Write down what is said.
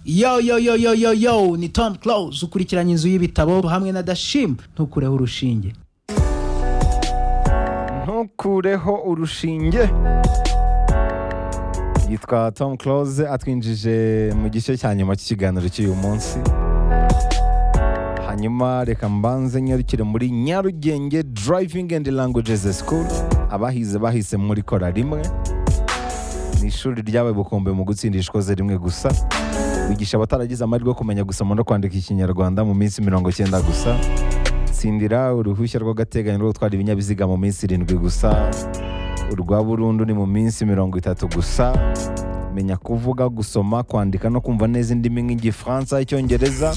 yo yo yo yo yo yo ni tom close ukurikiranye inzu y'ibitabo hamwe na dashim ntukureho urushinge ntukureho urushinge yitwa tom close atwinjije mu gice cya nyuma cy'ikiganiro cy'uyu munsi hanyuma reka mbanze nyarukire muri nyarugenge driving and languages school abahize bahise muri kora rimwe ni ishuri ryabaye ubukombe mu gutsindisha ikoze rimwe gusa bigisha abataragize amahirwe yo kumenya gusoma no kwandika ikinyarwanda mu minsi mirongo icyenda gusa tsindira uruhushya rw'agateganyo rwo gutwara ibinyabiziga mu minsi irindwi gusa urwa burundu ni mu minsi mirongo itatu gusa menya kuvuga gusoma kwandika no kumva neza indimi nk'igifaransa icyongereza